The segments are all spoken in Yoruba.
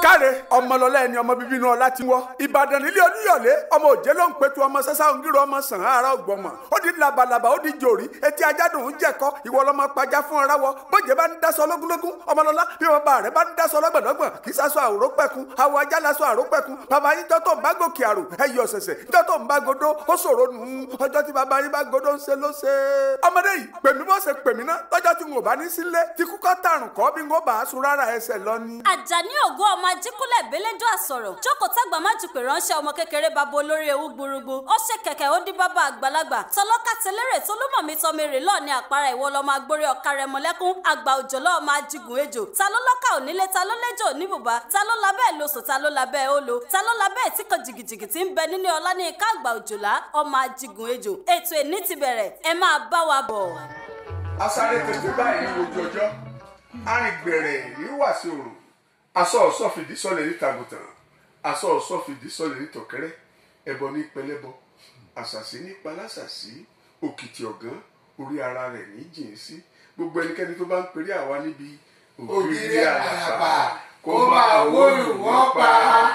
káre ọmọlọlá ẹni ọmọ bíbí inú ọlá ti wọ ìbàdàn nílé oníyọlé ọmọ òjé ló ń pẹtù ọmọ sẹsà òǹgírò ọmọ sàn ara ọgbọmọ ó di labalábá ó di jòrí etí ajádùn ń jẹkọ ìwọ lọmọ pàjá fún ọrá wọ bójé bá ń dasọ lógúnlógún ọmọlọlá bí bàbá rẹ bá ń dasọ lọgbọdọgbọn kì í sasọ àrò pẹkun àwọ ajá lasọ àrò pẹkun bàbá yín jọ tó ń bá gòkè àrò ẹyẹ ọ̀sẹ̀sẹ̀ jọ tó ń bá godó ó ṣòro nù ún ọjọ́ tí bàbá yín bá godó ń ṣe ló ṣe. ọmọdé yìí pèmí bó ṣe pèmí ná lọ́jọ́ tí n ò bá ní sílé tí kúkọ́ tàrùn kọ́ bí n kò bá a sun rárá ẹsẹ̀ lọ ni. àjàní ògo ọmọ ajíkúnlẹ̀ bélédú àsọ̀rọ̀ jókòó tágbà má jù pé ránṣẹ́ ọmọ kékeré bàbá olórí ewu gbúrúgbú ó ṣe kẹ̀kẹ́ ó dín bàbá àgbàlagbà tọlọ́kà tẹlẹ́rẹ̀ tolúmọ̀mí tọmẹrẹ lọ́ọ̀ ní àpárá ìwọ lọ́mọ agbórí ọ̀ka rẹ̀ mọ́lẹ́kún àgbà òjò lọ́ọ̀ máa jigun ejò ta ló lọ́kà onílé ta ló lẹ́jọ́ oníbùbá ta ló labẹ́ lóṣù ta ló labẹ́ olo ta ló labẹ́ tí kan jìgìjìgì tí ń bẹ nílé ọlá ní ika àgbà òjòlá ọmọ ajigun ejò ètò ẹni ti bẹ̀rẹ̀ ẹ máa bá wa bọ̀. asáré tètè báyìí ojú ọjọ́ arìngbẹ̀rẹ̀ ìrúwà sí òrùn aṣọ ọ̀ṣọ́ fìdí sọlẹ̀ ní tàgùtàn aṣọ ọ̀ṣọ́ fìdí sọlẹ̀ ní tọ̀kẹ́rẹ́ ẹbọ ní pẹlẹbọ àṣàṣì ní palásàṣì òkìtì ọ̀gán orí ara rẹ̀ ní jìn sí gbogbo ẹnikẹ́ni tó bá ń perí àwa níbi ògiri àràpà kó máa wóòlù wọ́n pa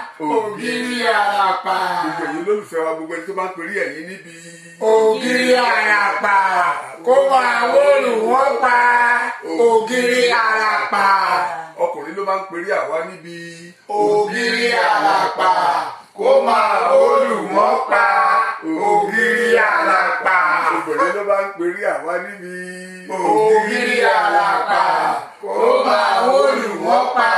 ògiri àràpà gbogbo ẹ̀yin olólùfẹ́ wa gbogbo ẹni tó bá ń perí ẹ̀yin níbi ògiri àràpà kó máa wóòlù wọ́n pa ògiri àràpà ọkùnrin ló máa ń perí àwa níbi ògiri àràpà kó máa wóòlù wọ́n pa ògiri àràpà obìnrin ló máa ń perí àwa níbi ògiri àràpà kó máa wóòlù wọ́n pa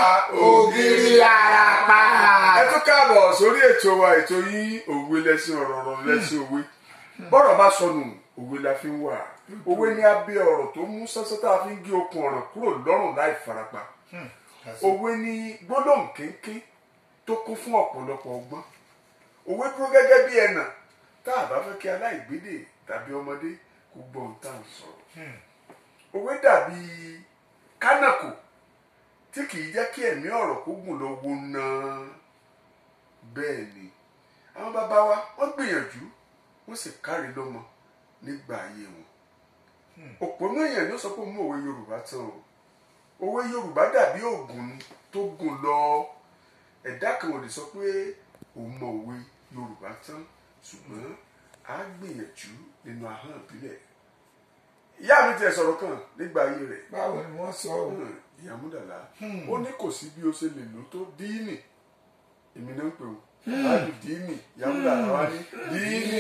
ògiri àràpà. ẹ tún káàbọ̀ sórí ètò wa ètò yín òwe lẹ́sìn ọ̀rọ̀ ọ̀rọ̀ lẹ́sìn òwe bọ́rọ̀ bá sọnù òwe la fi ń wà òwe ní abẹ́ ọ̀rọ̀ tó mú sánsán tá a fi ń gé okùn ọ̀rọ̀ kúrò lọ́rùn láì farapa òwe ní gbólóhùn kéńké tó kún fún ọ̀pọ̀lọpọ̀ ọgbọ́n òwe dúró gẹ́gẹ́ bí ẹnà tá a bá fẹ́ kí aláìgbédè tàbí ọmọdé kó gbọ́ ohun tá à ń sọ̀rọ̀ òwe dàbí kánàkò tí kì í jẹ́ kí ẹ̀mí ọ̀rọ̀ kó gùn lọ wo náà bẹ́ẹ̀ ni àwọn bàbá wa wọ́n gbìyànjú wọ́n sì kárí lọ́mọ nígbà ayé wọn òpònú èèyàn ló sọ pé mú òwe yorùbá tán o òwe yorùbá dàbí ògùn ni tó gùn lọ ẹ̀dá kan ò lè sọ pé òun mọ òwe yorùbá tán ṣùgbọ́n a gbìyànjú nínú ahọ́n ìbílẹ̀ ìyá mi tiẹ̀ sọ̀rọ̀ kan nígbà ayé rẹ̀ báwo ni wọ́n sọ ọ́ Hmm, ìyá múdàlá ó ní kò sí bí o ṣe lè lò tó díìnì èmi náà ń pè ó láti díìnì ìyá múdàlá wa ní díìnì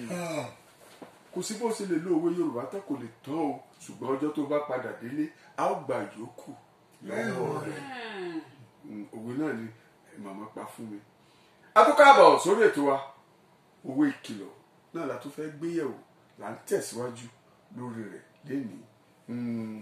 kò sí bó ṣe lè lo òwe yorùbá tó kò lè tán o ṣùgbọ́n ọjọ́ tó bá padà délé a ó gba yòókù lọ́wọ́ rẹ̀ Hmm, òwe náà ni ẹ màmá pa fún mi. atúkàbọ̀ sórí ètò wa òwe ìkìlọ̀ náà la tún fẹ́ gbéyẹ̀wò là ń tẹ̀síwájú lórí rẹ̀ lénìí. Hmm,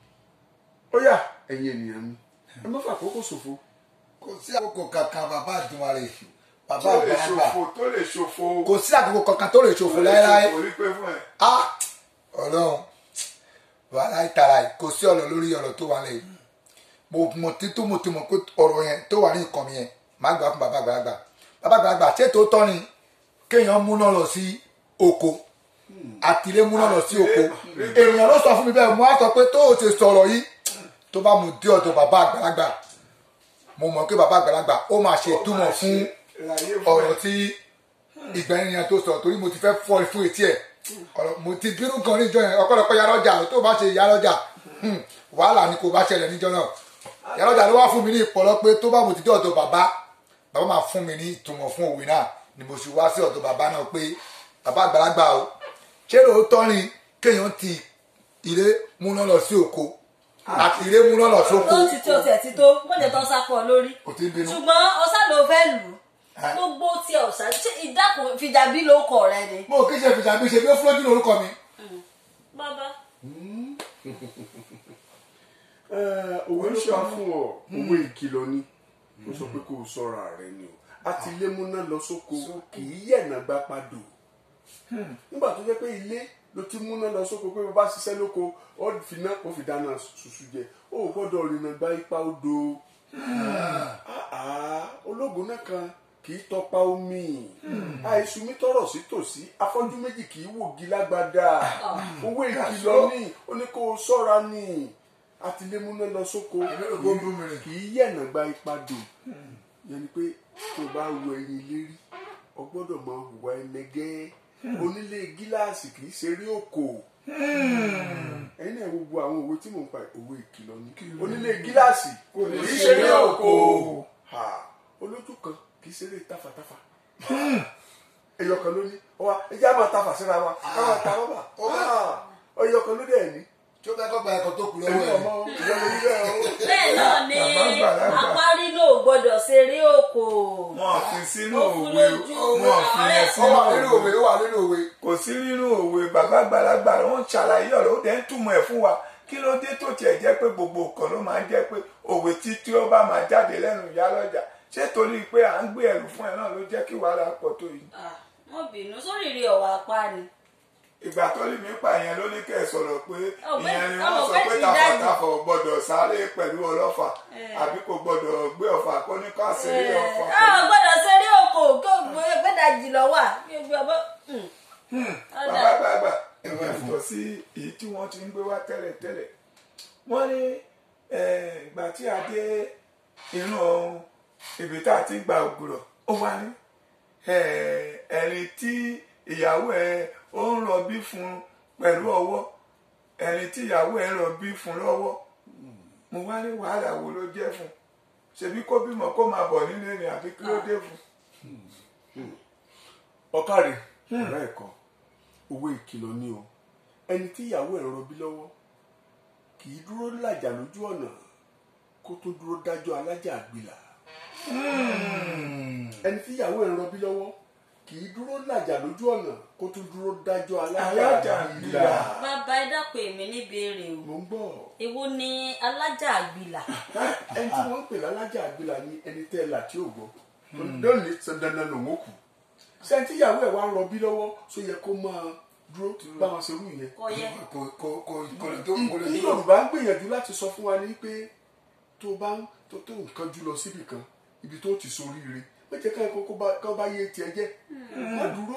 ó yá ẹ̀yin ènìyàn mi ẹ má fà àkókò ṣòfò kò sí àkókò kankan bàbá àdúmọ̀rẹ́ bàbá tó lè àgbàlagbà ṣòfò tó lè ṣòfò kò sí àkókò kankan tó lè ṣòfò tó lè láéláé ṣòfò rí pé fún ẹ. ah ọlọ́run wàhálà ìtara yìí kò sí ọ̀rọ̀ lórí ọ̀rọ̀ tó wà lẹ́yìn mo mọ̀ títún mo ti mọ̀ pé ọ̀rọ̀ yẹn tó wà ní nǹkan mi yẹn máa gbà fún bàbá àgbàlagbà bàbá àgbàlagbà ṣé tó tọ́ ni kéèyàn múná lọ sí oko àtìlé múná lọ sí oko èèyàn ló sọ fún mi bẹ́ẹ̀ mo á sọ pé tó o ti sọ̀rọ̀ yìí tó bá mu dé ọ̀dọ̀ bàbá àgbàlagbà mo mọ̀ pé bàbá àgbàlagbà ó máa ṣe ìtumọ̀ fún ọ̀rọ̀ tí ìgbẹ́ni yẹn tó sọ torí mo ti fẹ́ fọ́ fún etí ẹ̀ ọ̀rọ̀ mo ti bínú gan níjọ yẹn ọ̀pọ̀lọpọ̀ yàrá ọjà tó bá ṣe yàrá ọjà hmm, wàhálà ni kò bá ṣẹlẹ̀ níjọ náà yàrá ọjà ló wá fún mi ní ìpọ̀lọ́ pé tó bá mo ti dé ọ̀dọ̀ bàbá bàbá máa fún mi ní ìtumọ̀ fún òwe náà ni mo sì wá sí ọ̀dọ̀ bàbá náà pé bàbá àgbàlagbà o ṣé lóòótọ́ ni kéèyàn ti ilé múná lọ sí oko àti ilé múná lọ sóko ó ti tó tiẹ̀ ti tó mọ̀jẹ̀ tó ń sápọ̀ lórí kò tí ń bínú. ṣùgbọ́n ọ̀sán ló fẹ́ lù ú gbogbo tí ọ̀sán ṣé ìdákùn fìjàbí ló kọ̀ rẹ ni. mo kí ṣe fìjà bí ṣe bí ó fúlọ́jú lórúkọ mi. bàbá Eh, òwe ń ṣọ́ fún ọ òwe ìkìlọ̀ ni ó sọ pé kó o sọ́ra rẹ ni o àti ilé múná lọ sóko kì í yẹ̀nà gbá padò nígbà tó jẹ́ pé ilé ló ti múná lọ sóko pé bó bá ṣiṣẹ́ lóko ó fi ná ó fi dáná ṣùṣù jẹ ó gbọ́dọ̀ rìnnà gba ipa odò Ah, ah, ológun náà kan kì í tọpa omi àìsùn mi tọrọ sí tòsí afọ́jú méjì kì í wògi lágbádá owó ìkìlọ̀ ní ó ní kó o ṣọ́ra ní atilémúná lọ sóko Èmi rò pé ó ń bú mi rìn. kì í yẹ̀nà gba ipa dò yẹn ni pé tó bá wo ẹyin lérí o gbọ́dọ̀ mọ hùwà ẹnẹgẹ́ onílé gíláàsì kì í ṣeré òkò ẹyin náà gbogbo àwọn òwe tí mò ń pa òwe ìkìlọ̀ ni onílé gíláàsì kò ní í ṣeré òkò Ha, olójú kan kì í ṣeré tafàtafà ẹyọ kan ló ní ọwọ ẹjẹ àmọ tafà síra wa káwọn ta rọba ẹyọ kan ló dẹ ní tí ó fẹ́ kọ́ gba ẹ̀kọ́ tó kù lọ́wọ́ ẹni ẹ̀ ọmọ ìyá lórí bẹ́ẹ̀ o. bẹ́ẹ̀ náà ni Bàbá àgbàlagbà. apárí náà ò gbọ́dọ̀ ṣeré òkò wọn fi sínú Ó fún òwe lójú. wọn fi yẹn ó sínú wà nínú òwe òwe ó wà nínú òwe kò sí nínú òwe bàbá àgbàlagbà wọn ń ṣàlàyé ọ̀rọ̀ ó dẹ̀ ń túmọ̀ ẹ̀ fún wa kí ló dé tó tiẹ̀ jẹ́ pé gbogbo nǹkan ló máa ń jẹ́ pé òwe tí tí ó bá máa jáde lẹ́nu ìyá lọ́jà ṣé torí pé à ń gbé ẹrù fún ẹ náà ló jẹ́ kí wàhálà pọ̀ tó yìí Ah, wọ́n bínú sóríire ọ̀wà apá ni. ìgbà tó lè mí pa ìyẹn ló ní kẹ́ ẹ sọ̀rọ̀ pé Ọ̀gbẹ́ni- ìyẹn ni wọ́n sọ ọ̀gbẹ́ni pé ti dájú. tafàtafà ò gbọ́dọ̀ sáré pẹ̀lú ọlọ́fà Eh. àbí kò gbọ́dọ̀ gbé ọ̀fà kó ní ká ṣeré ọ̀fà a ò gbọ́dọ̀ ṣeré òkò kó gbé gbẹ́dàjì lọ wà kí o gbé ọbọ̀. Ọ̀dà. bàbá gbàgbà ẹ̀wọ̀n yàtọ̀ sí èyí tí wọ́n ti ń gbé wá tẹ́lẹ̀ tẹ́lẹ̀ wọ́n ní eh, ìgbà tí a dé inú ibi tá a ti ń gba ògùrọ̀ ó wá ní eh, ẹni tí ìyàwó ẹ ó ń rọbí fún pẹ̀lú ọwọ́ ẹni tí ìyàwó ẹ ń rọbí fún lọ́wọ́ mo wá ní wàhálà wo ló jẹ́ fún ṣebí kó bímọ kó máa bọ̀ nílé ni àbí kí ló dé fún. ọ̀kàrẹ̀ ọ̀rẹ́ ẹ̀kọ́ owó ìkìlọ̀ ni o ẹni tí ìyàwó ẹ̀ rọbí lọ́wọ́ kì í dúró làjà lójú ọ̀nà kó tó dúró dájọ́ alájà àgbìlà ẹni tí ìyàwó ẹ̀ rọbí lọ́wọ́ kì í dúró làjà lójú ọ̀nà kó tó dúró dájọ́ alájà Alájà àgbìlà àgbìlà. bàbá ẹ dákun èmi níbèrè o mo ń gbọ́ èwo ni alájà àgbìlà ẹni tí wọ́n ń pè lálájà àgbìlà ni ẹni tẹ́ ẹ là tí ò gbọ́ lónìí ṣe dandan lòun ó kù sẹ́ni tí ìyàwó ẹ̀ wá ń rọbí lọ́wọ́ só yẹ kó máa dúró báwọn ṣerú ìyẹn kò yẹ kò kò kò kò lè tó kò lè ní tó yorùbá ń gbìyànjú láti sọ fún wa ní pé tó bá ń tó tó nǹkan jù lọ síbì kan ibi tó ti soríire má jẹ́ ká ẹ̀kọ́ kó bá yé tiẹ̀ jẹ́ má dúró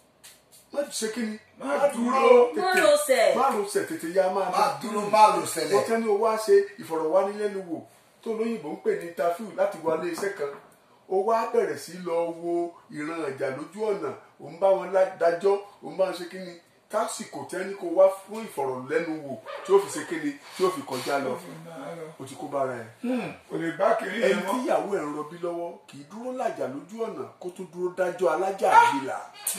má ṣe kí ni má dúró Má rọsẹ̀. má rọsẹ̀ tètè ya máa má dúró má lò ṣẹlẹ̀ wọ́n tẹ́ ní o wá ṣe ìfọ̀rọ̀wánilẹ́nuwò tó lóyìnbó ń pè ní interview láti wọlé iṣẹ́ kan ó wá bẹ̀rẹ̀ sí lọ wo ìran ìjà lójú ọ̀nà òun bá wọn lá- dájọ́ òun bá wọn ṣe kí ni tásìkò tẹ́ ní kó wá fún ìfọ̀rọ̀lẹ́nuwò tí ó fi ṣe kí ni tí ó fi kọjá lọ o ti kó bára ẹ̀ kò lè bá kiri ẹni yẹn tí mọ́. ìyàwó ẹ̀ ń rọbí lọ́wọ́ kì í dúró làjà lójú ọ̀nà kó tó dúró dájọ́ alájà àgbìlà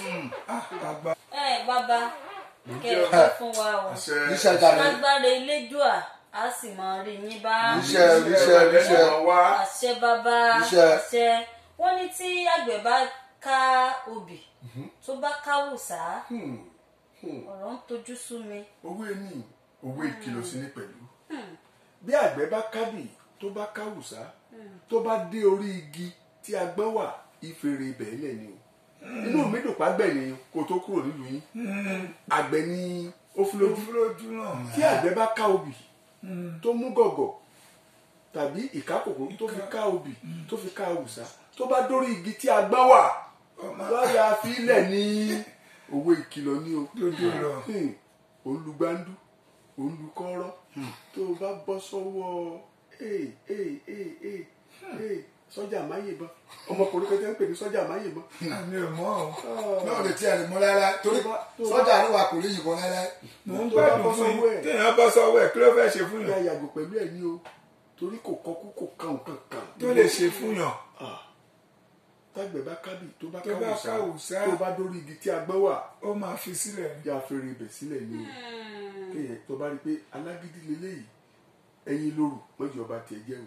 àgbà ẹ bàbá kẹ ẹ fẹ́ fún wa o níṣẹ́ jáde lágbára elédùà á sì máa rí yín bá níṣẹ́ níṣẹ́ níṣẹ́ wá àṣẹ bàbá Iṣẹ́. àṣẹ wọ́n ní tí àgbẹ̀ bá ká obì tó bá káwùsá ọ̀rọ̀ ń tojú sú mi owó ẹni owó ìkìlọ̀ sí ní pẹ̀lú bí àgbẹ̀ bá kábì tó bá káwùsá tó bá dé orí igi tí agbọ́n wà ìfèrè ibẹ̀ lẹ̀ ni o inú mi dùn pàgbẹ́ ni kó tó kúrò nílùú yín àgbẹ̀ ni ó fi lójú lójú náà. tí àgbẹ̀ bá ká obì tó mú gọ̀gọ̀ tàbí ìkákòkò tó fi ká obì tó fi ká àwùsá tó bá dórí igi tí agbọ́n wà lọ́ọ̀yà fílẹ̀ ní owó ìkìlọ̀ ní o Lójú lọ. Hmm. olùgbàndú olùkọ́rọ́ tó o bá bọ́ sọ́wọ́ ee ee ee ee ee sọ́jà máyèbọn ọmọkùnrin kan tẹ́ ń pè ní sọ́jà máyèbọn àmì ò mọ́ o. náà lè tiẹ̀ lè mú láéláé torí Tó bá- tó bá- sọ́jà àríwá kò lè yìnbọn láéláé mò ń tó bá gbádùn bọ́ fún sọ́wọ́ ẹ̀. yín téèyàn bọ́ sọ́wọ́ ẹ̀ kí ló fẹ́ ṣe fún ìyá yàn yàgò pẹ̀lú ẹ̀ ní o torí kò kọkú kò kàn kankan. tó lè ṣe fún yàn. Ah. tágbẹ̀ bá kábì tó bá Tó bá káwùsá káwùsá. tó bá dórí igi tí agbọ́n wà ó máa fi sílẹ̀ ní. yá fèrè ibẹ̀ sílẹ̀ ní o kéèyàn tó bá rí i pé alágídí leléyìí ẹyin lóru mọ́jọ́ ọba tiẹ̀ jẹ́ o.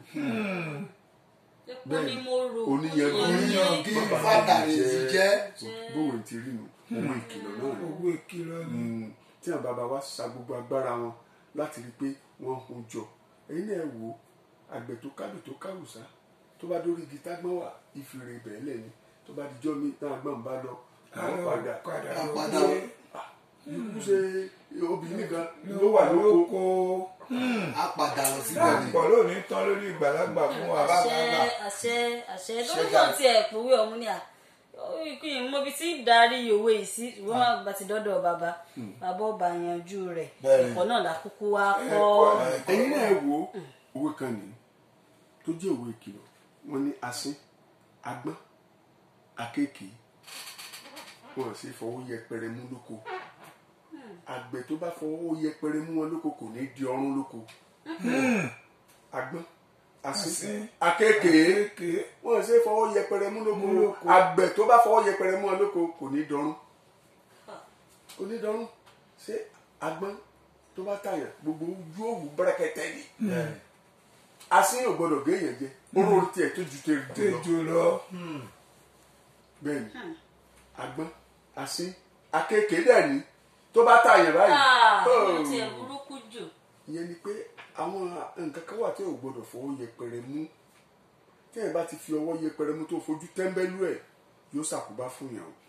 epo ni mo rò oníyanjú oníyanjú bàbá fàtàrí mi ti jẹ́ bóun ti rí nu owó ìkìlọ̀ náà ni. owó ìkìlọ̀ ni. Mm, tí àwọn bàbá wa sa gbogbo agbára wọn láti rí i pé wọ́n hun jọ ẹ̀yin náà wò ó àgbẹ̀ tó kábì tó káwùsá tó bá dórí igi tágbọ́n wà ìfìrè ibẹ̀ lẹ̀ ni tó bá dijọ́ mi náà gbọ́n bá lọ àwọn padà padà Àpàdà. lóko. ikú ṣe obìnrin nìkan ló wà lóko á padà lọ síbẹ̀ ni láàpọ̀ lónìí tán lórí ìgbàlagbà fún wa. àṣẹ àṣẹ àṣẹ lórí náà ti ẹ̀ pòwé ọ̀hún ni à kí n mọ ibi tí ń darí òwe yìí sí ṣùgbọ́n máa bá ti dọ́dọ̀ bàbá bàbá ọba yanjú rẹ̀ Bẹ́ẹ̀ni. ẹ̀kọ́ náà la kúkú wá kọ́ ẹ̀yin náà wo òwe kan nìyí tó jẹ́ òwe ìkìlọ̀ wọ́n ní asín agbọ́n akéèké wọn sì fọwọ́ yẹpẹrẹ mú lóko àgbẹ̀ tó bá fọwọ́ yẹpẹrẹ mú wọn lóko kò ní di ọrùn lóko agbọ́n asín Asín. akéèké kéèké wọn sì fọwọ́ yẹpẹrẹ mú lóko Mú lóko. àgbẹ̀ tó bá fọwọ́ yẹpẹrẹ mú wọn lóko kò ní dọrùn kò ní dọrùn ṣé agbọ́n tó bá tàyàn gbogbo ojú òwú bẹ́rẹ̀kẹ́tẹ́ ni asín ò gbọdọ̀ gé èèyàn jẹ oró tiẹ̀ tó ju tẹ̀ jù lọ tẹjọ lọ bẹ́ẹ̀ ni agbọ́n asín akéèké dẹ̀ ni tó bá tàyàn báyìí Ah, oh, ó tiẹ̀ burúkú jù ìyẹn ni pé àwọn nǹkan kan wà tí ò gbọdọ̀ fọwọ́ yẹpẹrẹ mú tí ẹ̀ bá ti fi ọwọ́ yẹpẹrẹ mú tó fojú tẹ́ńbẹ́lú ẹ̀ yóò ṣàkóbá fún yàn o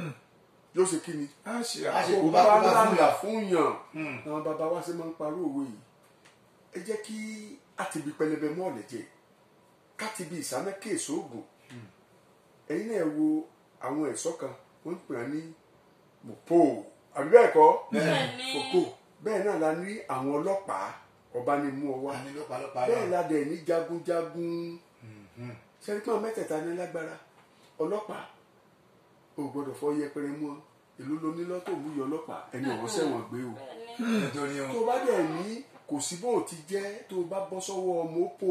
yóò ṣe kí ni á ṣe Á ṣe kò kó bá bá kó bá fún lálà yàn. fún yàn àwọn bàbá wa ṣe máa ń parọ́ òwe yìí ẹ jẹ́ kí àtibí pẹlẹbẹ mọ́ ọ̀lẹ̀ jẹ kátìbí ìsámẹ́kẹ́ èso ògùn ẹ̀yin náà wo àwọn ẹ̀ṣọ́ kan wọ́n ń pè á ní mọ̀pó àbí bẹ́ẹ̀ kọ́ bẹ́ẹ̀ ni fòkó bẹ́ẹ̀ náà la ní àwọn ọlọ́pàá ọba ni mú ọ wá àní lọ́pàá bẹ́ẹ̀ la dẹ̀ ní jagunjagun sẹ́ríkàn mẹ́tẹ̀ẹ̀ta ní lágbára ọlọ́pàá ò gbọ́dọ̀ fọ yẹpẹrẹ mú ọ èló ló ní lọ́tò mú yọ ọlọ́pàá ẹni ọ̀hún sẹ́wọ̀n gbé o nítorí tó wọn. o bá dẹ̀ ní kò sí bó o ti jẹ́ tó o bá bọ́ sọ́wọ́ mọ́pò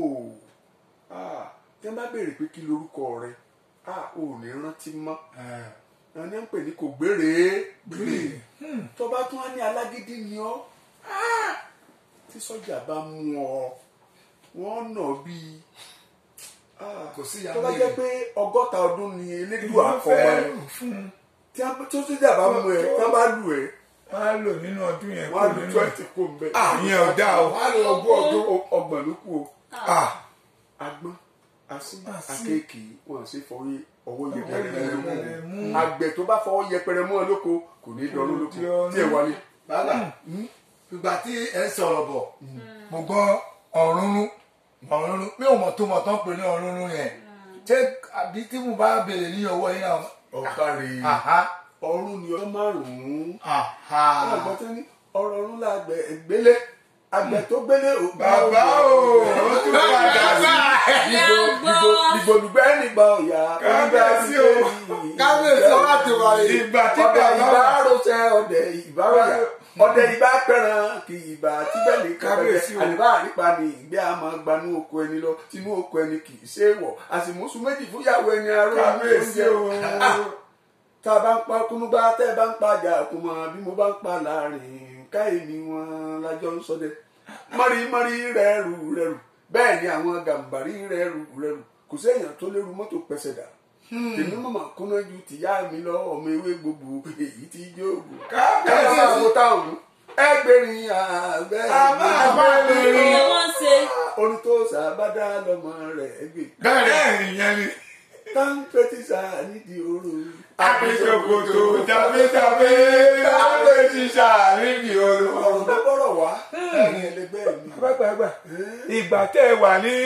ah, tẹ́ ń bá béèrè pé kí lorúkọ rẹ ah, ò ní rántí mọ́ àwọn ní à ń pè ní kò gbére gbére tó bá tún á ní alágídí ni ọ́ ah, tí sọ́jà bá mú ọ wọ́n nà bíi ah, Kò sí ìyá tó bá méjì. jẹ́ pé ọgọ́ta ọdún ni elédùn wọ́n àkọ́mọ́ fẹ́ ẹ̀ lù fún un tí a tó sọ́jà bá mú ẹ tí a bá lù ẹ wọ́n á lò nínú ọdún yẹn wọ́n á kó lu nínú twenty kó ń bẹ. ìyẹn ò dáa o wọ́n á lọ ogún ọdún. ọdún ọgbọ̀n ló kù o Ah, agbọ́n asín Asín. akéèkì wọn sì fọwọ́ ọwọ́ yẹpẹrẹ yẹpẹrẹ mú mú. àgbẹ̀ tó bá fọwọ́ yẹpẹrẹ mú ọ lóko kò ní dọ̀rùn lóko Kò ní dọ̀rùn. tí ẹ wálé. bàbá ìgbà tí ẹ ń sọ̀rọ̀ bọ̀ mo gbọ́ ọ̀rúnrún ọ̀rúnrún mi ò mọ̀ tó mọ̀ tán pé ní ọ̀rúnrún yẹn ṣé àbí tí mo bá béèrè ní ọwọ́ yín náà. ọ̀ka rè é Àhá, ọ̀run ni ọjọ́ márùn-ún àhá. ọ̀gbọ́n tó ní ọ̀rọ̀ ọ̀run la àgbẹ̀ gbélé àgbẹ̀ tó gbélé ò bàbá o ó tún padà sí ìgbòlùgbẹ́ nígbà ọ̀yà Kábíyèsí o. kábíyèsí ọba ti wà yìí. ìgbà tí ọdẹ bàbá ìbá rọṣẹ ọdẹ ìbá rọyà ọdẹ ìbá pẹran kì ìbá tíbẹ̀ ní Kábíyèsí kábíyèsí o. àdìbá àrípa ni ìgbé àmọ́ gbanú oko ẹni lọ tinú oko ẹni kì í ṣe é wọ̀ àsìmọ́sù méjì fúyàwó ẹni aró kábíyèsí o tá a bá ń pa kúnúgbá tẹ́ ẹ bá ń pa àjà kùmọ̀ bí mo bá ń pa láàrin káyé ni wọn lájọ ń sọdẹ mọ́rí mọ́rí rẹ́rù rẹ́rù bẹ́ẹ̀ ni àwọn gàmbàrí rẹ́rù rẹ́rù kò séèyàn tó lérú mọ́tò pẹ́sẹ̀ dà tèmi mọ̀mọ́ kúnná ju tìyá mi lọ ọmọ ewé gbogbo èyí tí jóògùn Kábíyèsí. kábíyèsí àwọn táwọn ẹgbẹ̀rin àbẹ́ Àbá àbẹ́rin. kí wọ́n ṣe orin tó sàbádà lọmọ rẹ̀ gbé bẹ́ẹ̀ ìyẹn ni táǹpẹ́tìsà nídìí oró àbíṣòkòtò jàbéjàbé àbẹ́tíṣà nídìí ọ̀rọ̀ olùkọ́. bá bọ̀rọ̀ wá ẹ̀yin ẹlẹgbẹ́ mi gbàgbàgbà ìgbà tẹ́ ẹ wà ní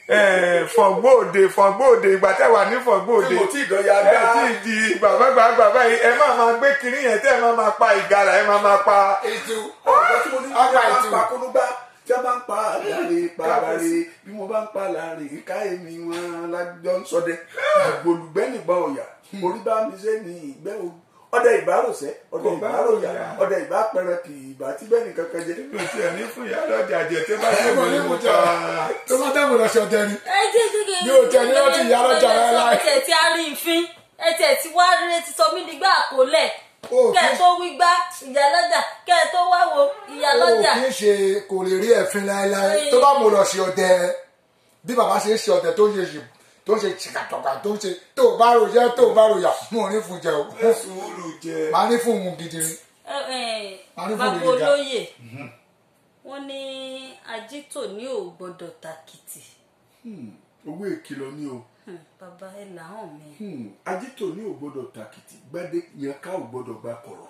fọ̀gbóòde fọ̀gbóòde ìgbà tẹ́ ẹ wà ní fọ̀gbóòde tí mo tí ìdọ̀yà ẹ gbá tí ì di gbàgbàgbà báyìí ẹ má máa gbé kiri yẹn tẹ́ ẹ má máa pa ìgalà ẹ má máa pa ètò ọ̀gá tí mo ní tí a ọgbà bá ń ètò pa kúnúgbá tí a bá ń pa àgbàre pàbàrè bí mo bá ń pa láàrin ìka èmi wọn lájọ ń sọdẹ àgbòlùgbẹ́ nìgbà ọ̀yà orí bá mi ṣe ní ìgbẹ́ o ọdẹ ìbárosẹ ọdẹ Kò bá ìbáròyà òyà. ọdẹ ìbápẹrẹ kì í ìbá tí bẹ́ẹ̀ nìkan kan jẹ mi ò tiẹ̀ ní fún ìyá lọ́jà jẹ tẹ́ bá ṣe ẹ mọ̀ mọ̀ ní ní mo mo ta jẹ tó bá dẹ́mu lọ ṣọdẹ ni. ẹ jẹ́ jẹ́ kí Mi ò tẹ̀ ní láti ìyá lọ́jà rárá. ẹ tẹ̀ tí a rí ìfín ẹ tẹ̀ tí wá rí ti sọ mí nígbà àkólẹ̀ Ó, kẹ́ ẹ kí- tó wí gbá ìyá lọ́jà kẹ́ ẹ tó wá wo ìyá ó lọ́jà kì í ṣe kò lè rí ẹ̀fín láéláé tó bá mo lọ ṣe ọdẹ bí bàbá ṣe ń ṣe ọdẹ tó ń ṣe ṣì- tó ń ṣe ṣìkàtọ̀kà tó ń ṣe tó bá rò jẹ́ tó bá rò yà mo ò ní fún jẹ o sùúrù jẹ màá ní fún òun gidi ni. Ẹ, ẹ, A ní bàbá fún mi nígbà. olóyè wọ́n ní ajítò ní ò gbọ́dọ̀ tàkìtì owó ìkìlọ̀ ni o Hmm, bàbá ẹ làwọn mi Hmm, ajítò ní ò gbọdọ̀ tàkìtì gbádé yẹn ká ò gbọdọ̀ gba kọ̀rọ̀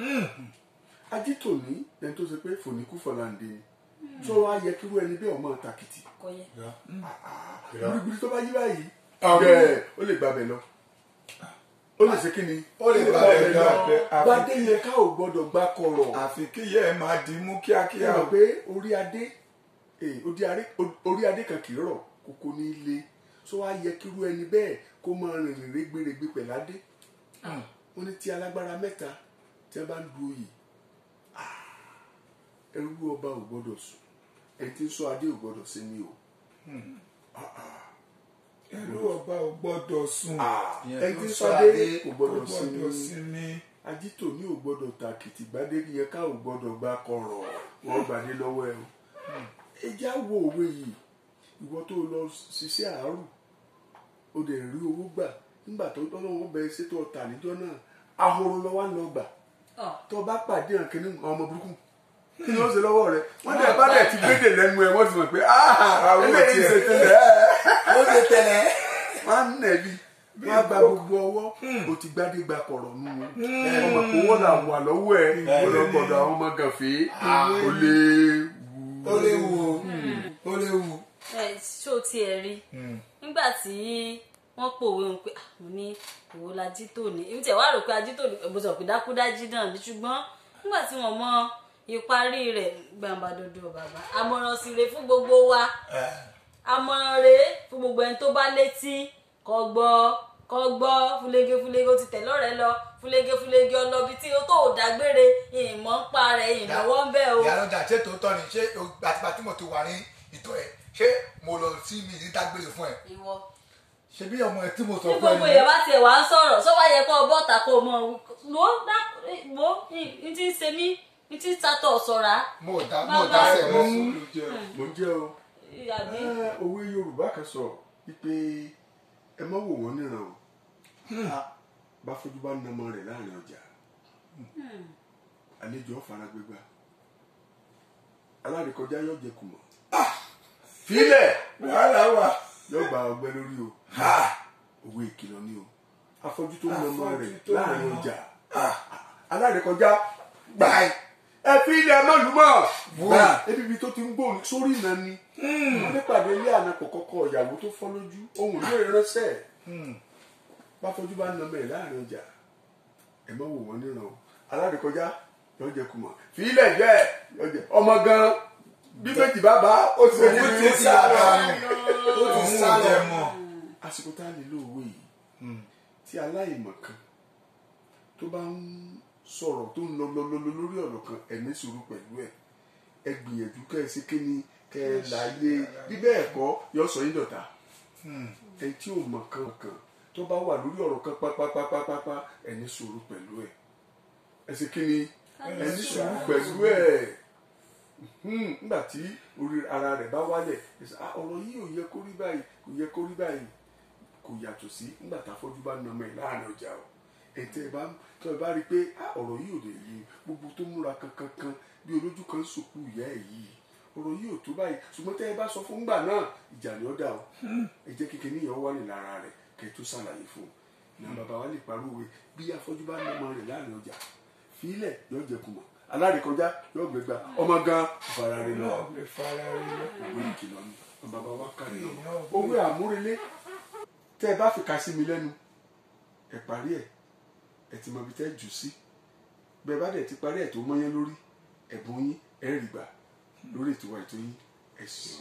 ajítò ní ẹni tó ṣe pé fòníkú fọláǹdé ni tó wá yẹ kírú ẹni bẹ́ẹ̀ ọmọ tàkìtì kọyẹ gbìrìgbìrì tó bá yí báyìí Àwọn- bẹ́ẹ̀ ó lè gbàbẹ̀ lọ ó lè ṣe kí ni ó lè gbà gbà bẹ́ẹ̀ bẹ́ẹ̀ lọ lọ. gbadé yẹ ká ò gbọ́dọ̀ gbá kọ̀rọ̀ àfi kíyẹ ẹ máa dì í mú kíákíá ẹ o mọ̀ pé orí adé eh, orí adé- orí adé kan kì í rọ̀ kókó ní ilé so wá yẹ kírú ẹni bẹ́ẹ̀ kó máa rìnrìn rẹ́gbẹ̀rẹ́gbẹ̀ pẹ̀ládé wọ́n ní tí alágbára mẹ́ta tí wọ́n bá ń du oyè ah, ẹrú ọba ò gbọ́dọ̀ sùn ẹni tí ń sọ adé ò gbọ́dọ̀ sí mi o ẹrú ọba ò gbọ́dọ̀ sùn Ìyẹn ẹni tó tí ń ń sọ sọ adé adé kò kò gbọ́dọ̀ sí gbọ́dọ̀ mi sinmi ajito ní ò gbọ́dọ̀ tàkìtì gbadé yẹ ká ò gbọ́dọ̀ gbá kọ̀rọ̀ wọ́n gbadé lọ́wọ́ ẹ o ẹ já wo òwe yìí ìwọ tó lọ ṣiṣẹ́ àárò o dẹ̀ rí owó gbà nígbà tó tọ́lọ́wọ́ bẹ ṣètò ọ̀tà níjọ́ náà ahoro lọ wá lọ gbà tó o bá pàdé hàn kínní ọmọ burúkú kí ni ó ṣe lọ́wọ́ rẹ wọ́n dẹ̀ bá dẹ̀ ti gbédè lẹ́nu ẹ wọ́n ti mọ̀ pé ah eléyìí ṣe tẹ́lẹ̀ ó ṣe tẹ̀lé wọ́n á nẹ̀bi wọ́n á gba gbogbo ọwọ́ o ti gbádé gba kọ̀rọ̀ nù ọmọ kò wọ́n là wà lọ́wọ́ ẹ̀ ọlọ́gbọ̀dọ̀ àwọn ọmọ gànfẹ́ ó lè wù ó lè wù ó ó lè wù. ẹ ṣó tiẹ̀ rí nígbà tí wọ́n pòwe ń pé "Ah, mo ní òwò la jí tòní èmi tẹ̀ wá rò pé ají tòní mo sọ pé dákúdájí náà ní ṣùgbọ́n nígbà tí wọ́n mọ ìparí rẹ̀ gbàǹbà dodo bàbá àmọ̀ràn sì rèé fún gbogbo wa àmọ̀ràn rèé fún gbogbo ẹni tó bá létí kó gbọ́ kó gbọ́ fúlégé fúlégé ó ti tẹ̀ lọ́rẹ̀ẹ́ lọ fúlégé fúlégé ọlọ́bi tí ó tó ò dágbére ìmọ̀ ń pa rẹ̀ ìnáwó ń bẹ̀ o. ìyá lọ́jà ṣé tòótọ́ ni ṣé àtìgbà tí mo ti wà ní ìtọ́ ẹ̀ ṣé mo lọ sí mi ní dágbére fún ẹ ìwọ ṣe bí ọmọ ẹ tí mo sọ tí fún ẹ gbogbo èèyàn bá tiẹ̀ wá ń sọ̀rọ̀ sọ wá yẹ kó o bọ́ta kó o mọ wo wo n ti ń ṣe mí n ti ń tatọ̀ sọ̀ra mo dá mo dá sẹ mọ mo jẹ́ o àbí Ah, òwe yorùbá kan sọ wípé ẹ má wò wọ́n níran o bá fojú bá nàmọ rẹ̀ láàrin ọjà àlejò ọ̀fara gbégbá alárìkọjá yóò jẹ kùmọ̀ fílẹ̀ wàhálà wà yóò gba ọgbẹ́ lórí o òwe ìkìlọ̀ ni o afọ́jú tó nàmọ rẹ̀ Afọ́jú tó láàrin nàmọ. ọjà alárìkọjá gbà ẹ fi ilẹ̀ mọ́lùmọ́ gbà ebi ibi tó ti ń gbóhùn sórí ìnà ni wọ́n nípàdé ilé àná kọ̀kọ́kọ́ ìyàwó tó fọ́ lójú ohun ìlú ìránṣẹ́ bá fojú bá nàmọ ẹ̀ láàrin ọjà ẹ má wò wọ́n níran o alárìkọjá yóò jẹ kùmọ̀ fi ilẹ̀ jẹ́ yóò jẹ ọmọ gan bí méjì bá bá ó ti ṣe Ó ní ti ìlú sá lọ. ó ti òun sá ò lọ jẹ mọ àsìkò tá a lè lo òwe yìí tí aláìmọ̀ kan tó bá ń sọ̀rọ̀ tó ń lọ lọ lọ lọ lórí ọ̀rọ̀ kan ẹ ní sùúrù pẹ̀lú ẹ̀ ẹ gbìyànjú kẹ́ ẹ ṣe kíni kẹ́ ẹ láyé bí bẹ́ẹ̀ kọ́ yọ sọ yín dọ̀tá ẹ tí ò mọ̀ kan kan tó bá wà lórí ọ̀rọ̀ kan pápápápápá ẹ ní sùúrù pẹ̀lú ẹ̀ ẹ ṣe kíni ẹ ní sùúrù pẹ̀lú ẹ̀ Hmm, nígbà tí orí ara rẹ̀ bá wálẹ̀ ẹ sọ, "Ah, ọ̀rọ̀ yìí ò yẹ kó rí báyìí kò yẹ kó rí báyìí kò yàtọ̀ sí nígbà tá a fọ́jú bá nà ọmọ ẹ̀ láàrin ọjà o ẹ̀tẹ́ ẹ bá tó ẹ bá rí i pé "Ah, ọ̀rọ̀ yìí ò lè yí gbogbo tó múra kankan kan bí olójú kan sòkú ìyá ẹ̀ yìí ọ̀rọ̀ yìí ò tó báyìí ṣùgbọ́n tẹ́ ẹ bá sọ fún ńgbà náà ìjà ni ó dà o ẹ jẹ́ kékeré yẹn wà ní lára rẹ̀ kẹ́ ẹ tó ṣàlàyé fún un ní bàbá wa lè parówe bí afọ́jú bá nà ọmọ rẹ̀ láàrin ọjà fílẹ̀ yóò jẹ kùmọ̀ alárìkọjá yóò gbégbá ọmọ gan fara rẹ̀ lọ náà lè fara rí lọ òwe ìkìlọ̀ ni bàbá wa kárí lọ òwe àmúrelé tẹ́ ẹ bá fi kà sí mi lẹ́nu ẹ parí ẹ̀ ẹ ti mọ ibi tẹ́ jù sí bẹ́ẹ̀ bá dẹ̀ ti parí ẹ̀ tó mọ́yán lórí ẹ̀bùn yín ẹ̀ rí gbà lórí ètò wa ètò yín ẹ̀ sùn.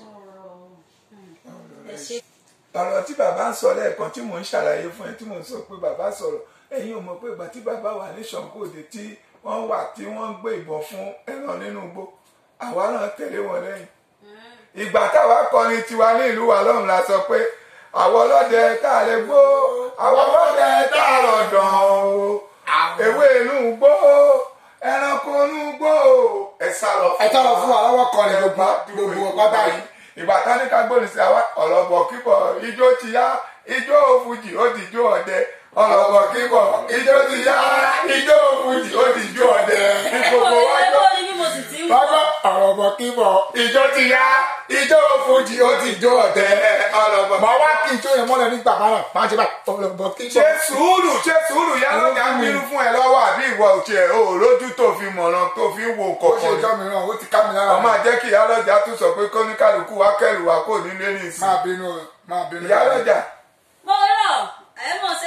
ẹ ṣe ọ̀rọ̀ tí bàbá ń sọ lẹ́ẹ̀kan tí mò ń ṣàlàyé fún ẹ tí mò ń sọ pé bàbá sọ̀rọ̀ ẹ̀yin ò mọ̀ pé ìgbà tí bàbá wà ní ṣànkóde tí wọ́n wà tí wọ́n ń gbé ìbọn fún ẹran nínú igbó àwa náà tẹ̀lé wọn lẹ́yìn ìgbà táwa kọrin tiwa ní ìlú wa lọ́run la sọ pé àwọn ọlọ́dẹ tá a lè gbó àwọn ọlọ́dẹ tá a lọ dàn o ewé inú gbó ẹranko inú gbó ẹ sá lọ ẹ tọ́ lọ fún wa lọ́wọ́ kọrin gbogbo gbogbo ọ̀pá báyìí ìgbà tán ní ká gbóni sí àwa ọ̀lọ́bọ̀ kíbọ̀ ijó ti yá ijó fújì ó di ijó ọdẹ ọ̀lọ́bọ̀ kíbọ̀ ijó ti yá ijó fújì ó di ijó ọdẹ ẹ kò gbogbo ẹ wájú kò ní bí mo sì ti ń lọ́gbọ́ gbọ́ ọ̀rọ̀ bọ̀ kí bọ̀ ijó ti yá ijó fújì ó di ijó ọdẹ ọ̀lọ́bọ̀ mọ̀ wá kí n tó yẹ mọ́lẹ̀ nígbà máa náà máa ṣe báyìí ọ̀rọ̀ bọ̀ kí ṣe bọ̀ sùúrù ṣe sùúrù yá lọ́jà ń bínú fún ẹ lọ́wọ́ àbí ìwọ òtí ẹ̀ o lójú tó fi mọ̀ràn tó fi wo ó ṣe kọ̀ọ̀kan ìjọ mìíràn ó ti ká mi lára ọmọ àjẹ́ kí ìyá lọ́jà tún sọ pé kọ́níkàlùkù wá kẹ́rù wá kò nílé ní ìsìn máa bínú máa bínú ìyá lọ́jà mo rọ ẹ mọ̀ ṣe lẹ́yà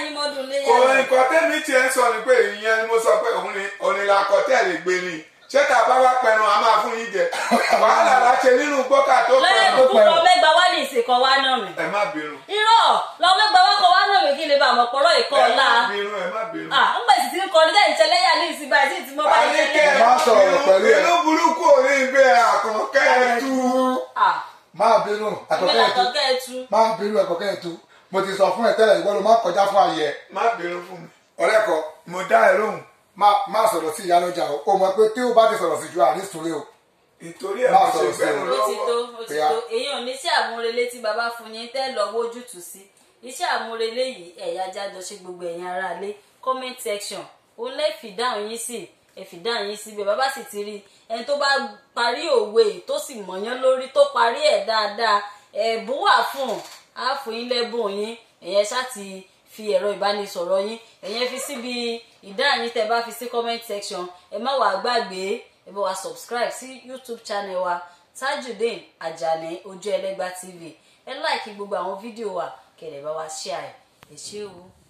yín mọ́dún léyà kò náà. nǹkan tẹ́mi tiẹ̀ ń sọ ni pé ìyẹn ni mo sọ pé òun ni onílàkọ tẹ̀lé gbé ni ṣé tá a bá wá pẹ̀rùn a máa fún yín jẹ wàhálà la ṣe nínú gbọ́kà tó lọ́yẹ̀ pẹ̀rùn kúkú lọ mẹ́gba wá ní ìsìnkọ́ wá náà mi. ẹ má bínú irọ́ lọ mẹ́gba wá kọ́ wá náà mi kí lè bá àmọ́ pọ̀rọ̀ ìkọ́ ẹ ọ̀la. má bínú ẹ má bínú. ah ń gbèsè tí ń kọ́ ní lẹ́yìn tẹ́lẹ́yà ní ìsìn báyìí tí mo bá yẹ Àníkẹ́ lẹ́yìn. Má sọ̀rọ̀ pẹ̀lú ẹ. inú burúkú ò ní gbé àkànkẹ́ ẹ tú. ah máa bínú èmi àkọ́kẹ́ làtọ̀ ẹ̀tú kẹ́ ẹ tú. máa bínú àkọ́kẹ́ ẹ̀tú mo ti sọ fún ẹ tẹ́lẹ̀ ìwọ ló má kọjá fún ayẹ má bínú fún mi ọ̀rẹ́ kọ mo dá ẹ lóhùn má sọ̀rọ̀ sí ìyá lọ́jà o o mọ̀ pé tí o bá ti sọ̀rọ̀ sí ju àrí sùúrù o nítorí ẹ Má mo ṣe sọ̀rọ̀ sí gbẹnu ó ti tó lọ́wọ́ ó ti Ìyá. tó èyí ò ní iṣẹ́ àmúrelé tí bàbá fún yín tẹ́ lọ wójútùú sí iṣẹ́ àmúrelé yìí ẹ̀yà jájọ ṣe gbogbo ẹ̀yin aráalé comment section ó lè fi dáhùn yín sí ẹ fi dáhùn yín síbẹ̀ bàbá sì ti rí ẹni tó bá parí òwe tó sì mọ̀yán lórí tó parí ẹ̀ dáadáa ẹ̀bùn wà fún un á fún yín lẹ́bùn yín ẹ̀yẹn ṣáà ti fi ẹ̀rọ ìbánisọ̀rọ̀ yín ẹ̀yẹn fi síbi ìdáhùn yín tẹ́ bá fi sí comment section ẹ má wàá gbàgbé ẹ bá wa subscribe sí youtube channel wa tajudeen ajani ojú ẹlẹ́gbà tv ẹ láìkí gbogbo àwọn fídíò wa kẹ̀lẹ́ bá wa share ẹ̀ ẹ ṣé o.